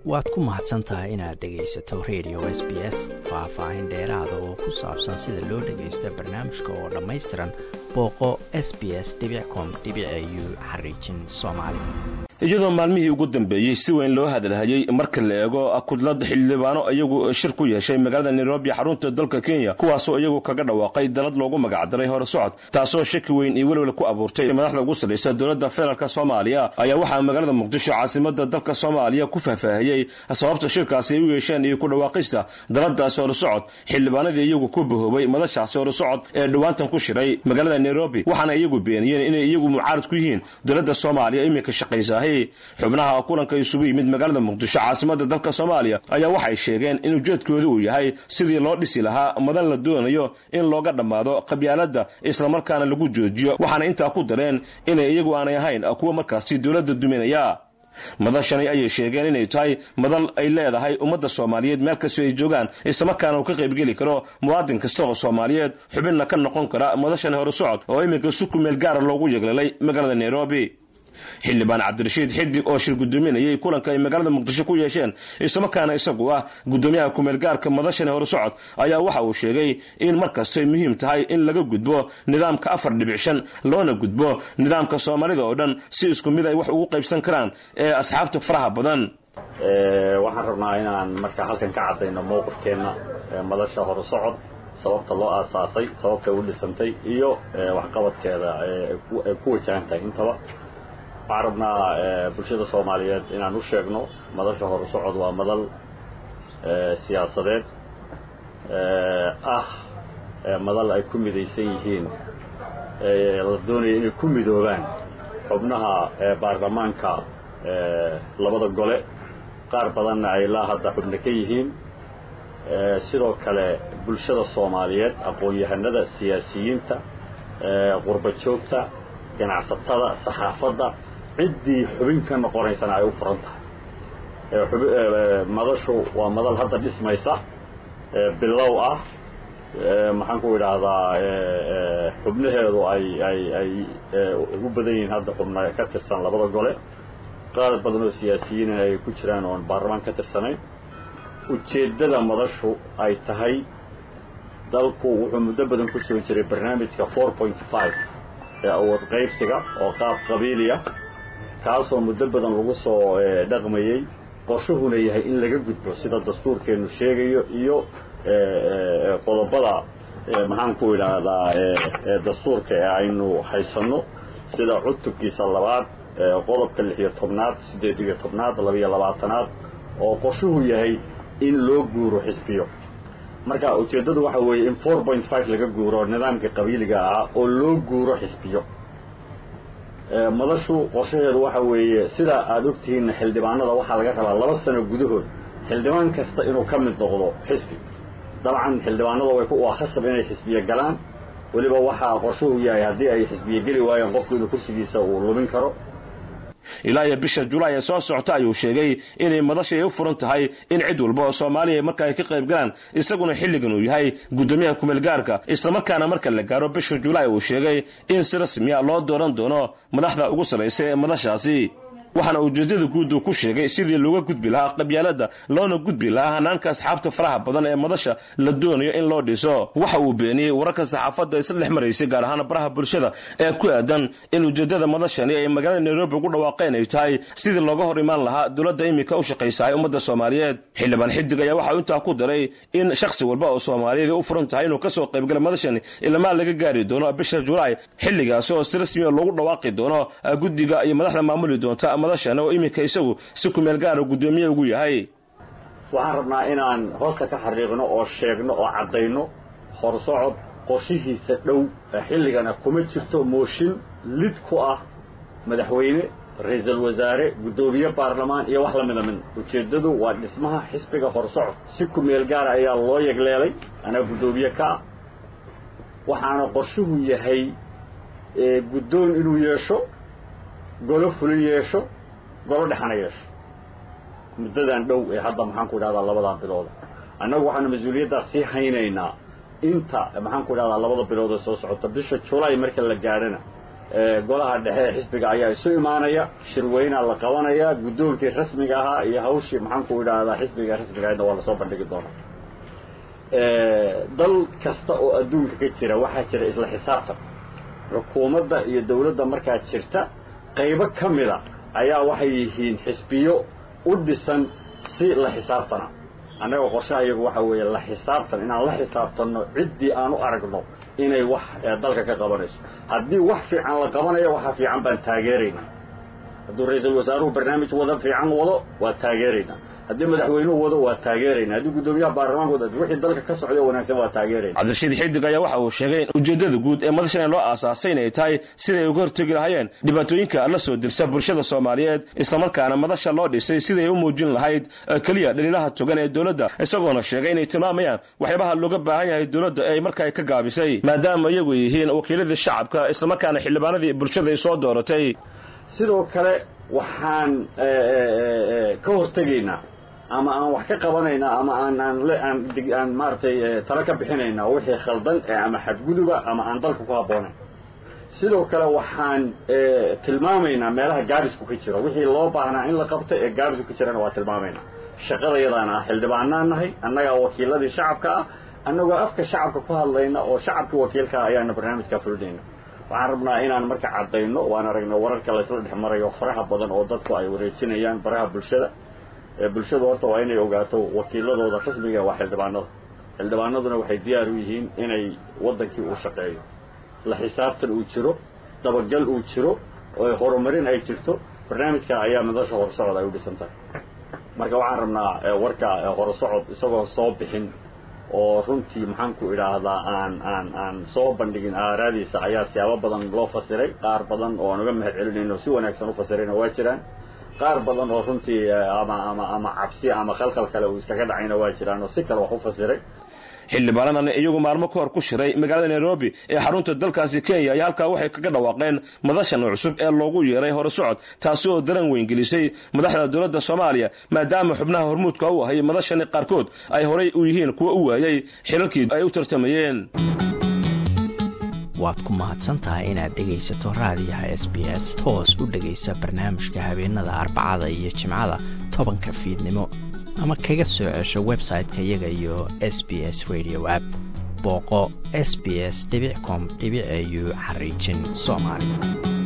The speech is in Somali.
waad ku mahadsan tahay inaad dhegaysato radio s b s faah-faahin dheeraada oo ku saabsan sida loo dhagaysta barnaamijka oo dhammaystiran booqo s b s com u xariijin soomaali iyadoo maalmihii ugu dambeeyey si weyn loo hadalhayey marka la eego kudlad xildhibaano iyagu shir ku yeeshay magaalada nairobi xarunta dalka kenya kuwaasoo iyagu kaga dhawaaqay dalad loogu magacdaray hore socod taasoo shaki weyn iyo welwel ku abuurtay madaxda ugu sarraysa dowladda federaalk soomaaliya ayaa waxaa magaalada muqdisho caasimada dalka soomaaliya ku faahfaahiyey sababta shirkaasi ay u yeesheen iyo ku dhawaaqista daladaasi hore socod xildhibaanadii iyagu ku bahoobay madashaasi hore socod ee dhowaantan ku shiray magaalada nairobi waxaana iyagu beeniyeen inay iyagu mucaarad ku yihiin dowladda soomaaliya iminka shaqaysa xubnaha kulanka isugu yimid magaalada muqdisho caasimada dalka soomaaliya ayaa waxay sheegeen in ujeedkooda uu yahay sidii loo dhisi lahaa madan la doonayo in looga dhammaado qabyaaladda islamarkaana lagu joojiyo waxaana intaa ku dareen inay iyagu aanay ahayn kuwa markaasi dowladda duminaya madashani ayay sheegeen inay tahay madal ay leedahay ummadda soomaaliyeed meel kastoo ay joogaan islamarkaana uu ka qaybgeli karo muwaadin kasta oo soomaaliyeed xubinna ka noqon kara madashani hore socod oo iminka si ku meel gaara loogu yeeglalay magaalada nairobi xildhibaan cabdirashiid xidig oo shir gudoominayay kulanka ay magaalada muqdisho ku yeesheen islamarkaana isagu ah gudoomiyaha kumeelgaarka madashani hore socod ayaa waxa uu sheegay in markastay muhiim tahay in laga gudbo nidaamka afar dhibic shan loona gudbo nidaamka soomaalida oo dhan si isku mid ay wax ugu qaybsan karaan ee asxaabta faraha badan waxaan rabnaa inaan markaa halkan ka caddayno mowqifkeenna madasha hore socod sababta loo aasaasay sababtay u dhisantay iyo waxqabadkeeda ay ku wajahan tahay intaba waxaan rabnaa bulshada soomaaliyeed inaan u sheegno madasha hore socod waa madal siyaasadeed ah madal ay ku midaysan yihiin la doonaya inay ku midoobaan xubnaha baarlamaanka labada gole qaar badanna ay ilaa hadda xubno ka yihiin sidoo kale bulshada soomaaliyeed aqoon-yahanada siyaasiyiinta qurba joogta ganacsatada saxaafadda ciddii xubin ka noqonaysana ay u furan tahay madashu waa madal hadda dhismaysa bilow ah maxaan ku idhaahdaa xubnaheedu ay ay ay u badan yihiin hadda xubna ka tirsan labada gole qaar badan oo siyaasiyiin ay ku jiraan oon baarlamaan ka tirsanayn ujeeddada madashu ay tahay dalku wuxuu muddo badan ku soo jiray barnaamijka four point five ee awood qaybsiga oo qaab qabiiliya kaasoo muddo badan lagu soo dhaqmayey qorshuhuna yahay in laga gudbo sida dastuurkeennu sheegayo iyo qodobada maxaan ku idhaahdaa dastuurka ee aynu haysanno sida cutubkiisa labaad qodobka lix iyo tobnaad siddeed iyo tobnaad labaiyo labaatanaad oo qorshuhu yahay in loo guuro xisbiyo marka ujeeddadu waxa weeye in four point five laga guuro nidaamka qabiiliga ahaa oo loo guuro xisbiyo madashu qorshaheedu waxa weeye sidaa aada ogtihiinna xildhibaanada waxaa laga rabaa laba sano gudahood xildhibaan kasta inuu ka mid noqdo xisbi dabcan xildhibaanada way waa khasab inay xisbiye galaan weliba waxaa qorshuhu yahay haddii ay xisbiye geli waayeen qofku inuu kursigiisa uu lumin karo ilaa iyo bisha julaay ee soo socota ayuu sheegay inay madasha ay u furan tahay in cid walba oo soomaaliya marka ay ka qayb galaan isaguna xilligan uu yahay guddoomiyaha kumeelgaarka islamarkaana marka la gaaro bisha julaay uu sheegay in si rasmiya loo dooran doono madaxda ugu sarraysa ee madashaasi waxaana ujeedada guud uu ku sheegay sidii looga gudbi lahaa qabyaaladda loona gudbi lahaa hanaanka asxaabta faraha badan ee madasha la doonayo in loo dhiso waxa uu beeniyey wararka saxaafadda isla dhex maraysay gaar ahaan baraha bulshada ee ku aadan in ujeedada madashani ay magaalada nairobi ugu dhawaaqeen ay tahay sidii looga hor imaan lahaa dowladda iminka u shaqaysahay ummadda soomaaliyeed xildhibaan xidig ayaa waxa uu intaa ku daray in shakhsi walba oo soomaaliyeed u furan tahay inuu kasoo qaybgala madashani ilamaa laga gaari doono bisha julaay xilligaasi oo si rasmiya loogu dhawaaqi doono guddiga iyo madaxda maamuli doonta madashan oo iminka isagu si kumeel gaara guddoomiye ugu yahay waxaan rabnaa inaan hoosta ka xariiqno oo sheegno oo caddayno horsocod qorshihiisa dhow xilligana kuma jirto mooshin lid ku ah madaxweyne ra-iisul wasaare guddoomiye baarlamaan iyo wax la mida midna ujeeddadu waa dhismaha xisbiga horsocod si kumeel gaara ayaa loo yegleelay anaa guddoomiye ka ah waxaana qorshuhu yahay guddoon inuu yeesho golo fulin yeesho golo dhexana yeesho muddadan dhow ee hadda maxaan ku idhahdaa labadaa bilooda annagu waxaanu mas-uuliyaddaas sii haynaynaa inta maxaan ku idhahdaa labada bilood ee soo socota bisha julaay marka la gaadhana golaha dhexe ee xisbiga ayaa isu imaanaya shirweynaa la qabanaya guddoonkii rasmiga ahaa iyo hawshii maxaanku idhaahdaa xisbiga rasmiga ahaydna waa lasoo bandhigi doonaa dal kasta oo adduunka ka jira waxaa jira isla xisaabtan xukuumadda iyo dawladda markaa jirta qaybo ka mida ayaa waxay yihiin xisbiyo u dhisan si la xisaabtana annaga qorshaha iyagu waxa weeye la xisaabtan inaan la xisaabtanno ciddii aan u aragno inay wax dalka ka qabanayso haddii wax fiican la qabanayo waxa fiican baan taageeraynaa hadduu ra-iisul wasaaruhu barnaamij wada fiican wado waa taageeraynaa haddii madaxweynuhu wado waa taageerayna haddii guddoomiyaha baarlamaanka wado wixii dalka ka socda wanaagsan waa taageerayna cabdirashiid xidig ayaa waxa uu sheegay in ujeeddada guud ee madashan loo aasaasay inay tahay siday uga hortegi lahayeen dhibaatooyinka la soo dirsa bulshada soomaaliyeed islamarkaana madasha loo dhisay siday u muujin lahayd keliya dhaliilaha togan ee dowladda isagoona sheegay inay tilmaamayaan waxyaabaha looga baahan yahay dowladda ee markaa ka gaabisay maadaama iyagu yihiin wakiiladii shacabka islamarkaana xildhibaanadii bulshada ay soo dooratay sidoo kale waxaan ka hortegaynaa ama aan wax ka qabanaynaa ama aan aan aan aan maaragtay talo ka bixinaynaa wixii khaldan ee ama xadguduba ama aan dalka ku habboonayn sidoo kale waxaan tilmaamaynaa meelaha gaabisku ka jiro wixii loo baahnaa in la qabto ee gaabisku ka jirana waa tilmaamaynaa shaqadayadaana ah xildhibaanaan nahay annagaa wakiiladii shacabka ah annagoo afka shacabka ku hadlayna oo shacabkii wakiilkaa ayaana barnaamijkaa fulinayna waxaan rabnaa inaan marka caddayno waan aragna wararka laysla dhex marayo faraha badan oo dadku ay wareejinayaan baraha bulshada bulshadu horta waa inay ogaato wakiiladooda rasmiga waa xildhibaanada xildhibaanaduna waxay diyaar u yihiin inay waddankii uu shaqeeyo la xisaabtan uu jiro dabagal uu jiro oo horumarin ay jirto barnaamijka ayaa madasha horusocod ay u dhisan tahay marka waxaan rabnaa warka horusocod isagoo soo bixin oo runtii maxaanku idhaahdaa aan aan aan soo bandhigin aaraadiisa ayaa siyaabo badan loo fasiray qaar badan oo aan uga mahad celinayno si wanaagsan u fasirayna waa jiraan qaar badan oo runtii ama ama ama cabsi ama khalkhal kale uu iskaga dhacayna waa jiraan oo si kale wax u fasiray xildhibaanadan iyagu maalmo ka hor ku shiray magaalada nairobi ee xarunta dalkaasi kenya ayaa halkaa waxay kaga dhawaaqeen madashan cusub ee loogu yeeray hore socod taasi oo daran weyngelisay madaxda dowladda soomaaliya maadaama xubnaha hormuudka u ahay madashani qaarkood ay horay u yihiin kuwa u waayey xilalkii ay u tartamayeen waad ku mahadsantahay inaad dhegaysato raadiyaha s b s toos u dhegaysa barnaamijka habeenada arbacada iyo jimcada tobanka fiidnimo ama kaga soo cesho website-ka iyaga iyo s b s radio app booqo s b s com au xariijin soomaali